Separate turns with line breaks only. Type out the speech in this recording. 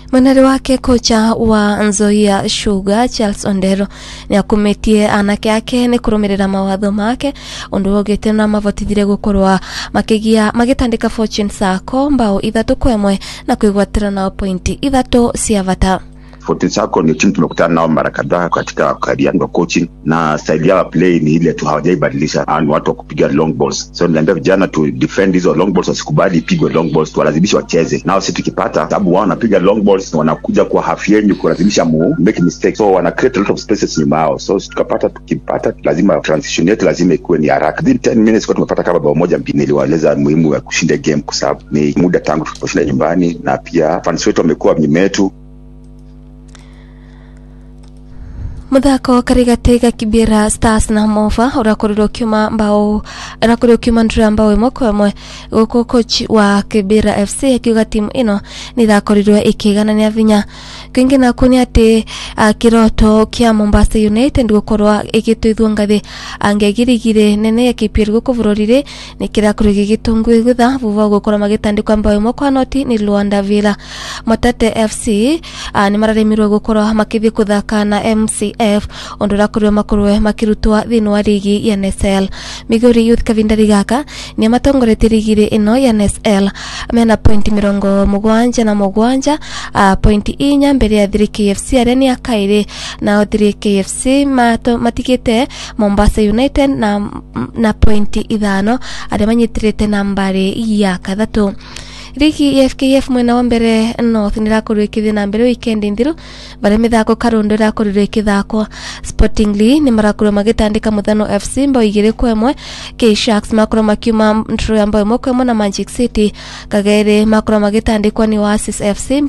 mweneri wake kocha wa nzoia sugar charles ondero nä akumätie anake ake nä kå rå mä rä ra mawatho make undu wogä na mavotithire gå korwa makä magä ka fortune sako mbao ithatå kwa ĩmwe na kwä gwatä ra nao pointi ithatå cia vata
Fortune Sacco ni timu tumekutana nao mara kadhaa katika career yangu ya coaching, na style yao ya play ni ile tu, hawajaibadilisha. Ni watu wa kupiga long balls, so niliambia vijana tu defend hizo long balls, wasikubali ipigwe long balls, tuwalazimishe wacheze nao. Si tukipata sababu wao wanapiga long balls, wanakuja kwa half yenyu kulazimisha mu make mistake, so wana create a lot of spaces nyuma yao. So si tukapata, tukipata lazima transition yetu lazima ikuwe ni haraka. Within 10 minutes kwa tumepata kama bao moja mbili. Niliwaeleza muhimu ya kushinda game kwa sababu ni muda tangu tuliposhinda nyumbani, na pia fans wetu wamekuwa nyuma yetu
muthako karigati ga kibira stars na mova urakorirwo ukiuma mbao urakorirwo ukiuma ndura mbao imwe kwa imwe guku coach wa kibira fc akiuga timu ino nithakorirwo ikiganania vinya kwingi naku ni ati uh, kiroto kia mombasa united gukorwa igituithwo ngathi angegirigire nene ya kpl guku bururi-ri ni kirakorirwo gigitungui gutha vuva gukorwo magitandikwa mbao imwe kwa noti ni luanda villa motete fc uh, ni mararemirwo gukorwo makithii kuthaka na mc f undu urakorirwo makorwo makirutwa thiini wa rigi ya nsl migori youth kavindari gaka ni matongoretie rigiri ino ya nsl mena pointi mirongo mugwanja na mugwanja uh, pointi inya mbere ya thiri kfc aria ni akairi nao thiri kfc mato, matigite mombasa united na, na pointi ithano aria manyitirite nambari ya kathatu rigi ya fkf mwena wa mbere north nä rakorirwo ikithi na mbere wikendi nthiru varia mithako karundo irakorirwo ikithakwo sportingly nä marakorirwo magitandika muthano fc mbao igiri kwa imwe ksharks makorwo makiuma ntro ya mbao imwe kwa imwe na magic city kageri makorwo magitandikwa ni oasis fc